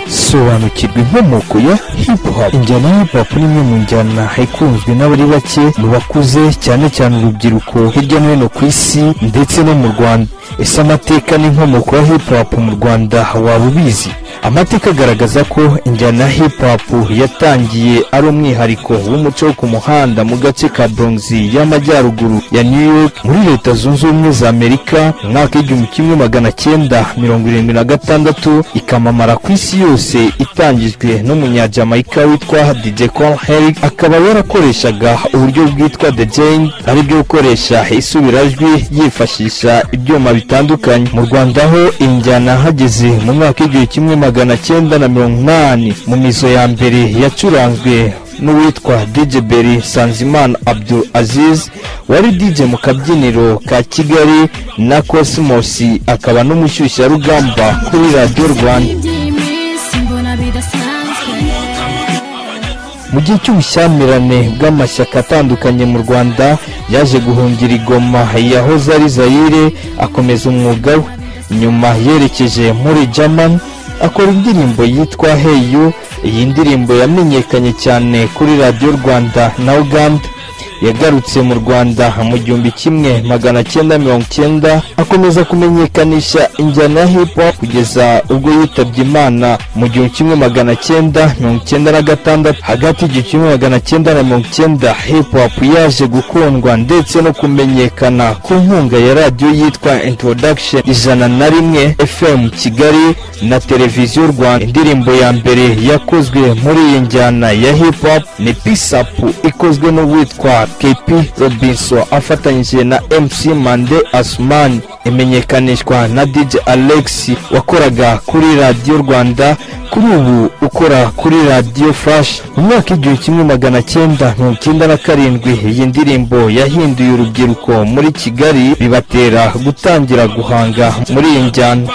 sobanukirwa inkomoko ya hip hop injyana ya hip hop ni imwe mu njyana ikunzwe n'abari bake mu bakuze cyane cyane urubyiruko hirya no hino ku isi ndetse no mu rwanda ese amateka n'inkomoko ya hip hop mu rwanda waba ubizi amateka agaragaza ko injyana ya hip hop yatangiye ari umwihariko w'umuco wo ku muhanda mu gace ka bronxi y'amajyaruguru ya new york muri leta zunze ubumwe za amerika mu mwaka w'igihumbi kimwe magana cyenda mirongo irindwi na gatandatu ikamamara ku isi yose itangijwe n'umunyajyamayika witwa dj col herig akaba yarakoreshaga uburyo bwitwa the jane ari byo gukoresha isubirajwi yifashisha ibyuma bitandukanye mu rwanda ho injyana hageze mu mwaka w'igihumbi kimwe magana cyenda na mirongo inani mu mizo ya mbere yacuranzwe n'uwitwa DJ Berry Sanzimana Abdul Aziz wari DJ mu kabyiniro ka Kigali na Cosmos akaba n'umushyushyarugamba kuri Radio Rwanda mu gihe cy'ubushyamirane bw'amashyaka atandukanye mu rwanda yaje guhungira igoma yahoze ari zayire akomeza umwuga we nyuma yerekeje muri german akora indirimbo yitwa heyu iyi ndirimbo yamenyekanye cyane kuri radiyo rwanda na uganda yagarutse mu rwanda mu gihumbi kimwe magana cyenda mirongo cyenda akomeza kumenyekanisha injyana ya hip hop kugeza ubwo yitabye imana mu gihumbi kimwe magana cyenda mirongo cyenda na gatandatu hagati y'igihumbi kimwe magana cyenda na mirongo cyenda hip hop yaje gukundwa ndetse no kumenyekana ku nkunga ya radiyo yitwa introduction ijana na rimwe fm kigali na televiziyo rwanda indirimbo ya mbere yakozwe muri iyi njyana ya hip hop ni peace up ikozwe n'uwitwa KP Robinson afatanyije na MC Mande Asman imenyekanishwa na DJ Alex wakoraga kuri Radio Rwanda kuri ubu ukora kuri Radio Flash mu mwaka igihumbi kimwe magana cyenda mirongo icyenda na karindwi iyi ndirimbo yahinduye urubyiruko muri Kigali bibatera gutangira guhanga muri iyi njyana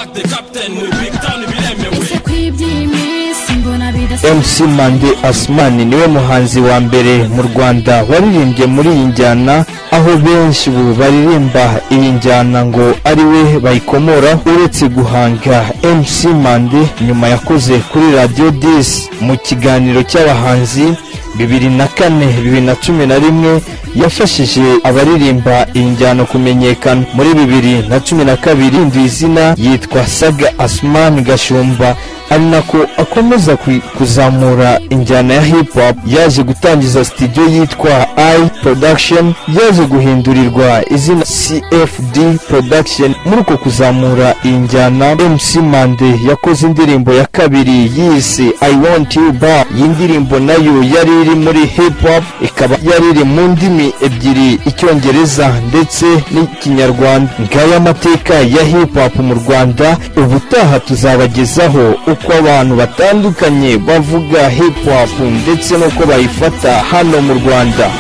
MC Mande Asman niwe muhanzi wa mbere mu Rwanda waririmbye muri iyi njyana aho benshi ubu baririmba iyi njyana ngo ari we bayikomora uretse guhanga MC Mande nyuma yakoze kuri Radio 10 mu kiganiro cy'abahanzi bibiri na kane bibiri na cumi na rimwe yafashije abaririmba iyi njyana kumenyekana muri bibiri na cumi na kabiri ndu izina yitwa saga asman gashumba ari nako akomeza kuzamura injyana ya hip hop yaje gutangiza studio yitwa i production yaje guhindurirwa izina cfd production muri uko kuzamura iyi njyana mc mande yakoze indirimbo ya kabiri yise i want you back iyi ndirimbo nayo yari iri muri hip hop ikaba yari iri mu ndimi ebyiri icyongereza ndetse n'ikinyarwanda ngaya amateka ya hip hop mu rwanda ubutaha tuzabagezaho uko abantu batandukanye bavuga hip hop ndetse n'uko bayifata hano mu rwanda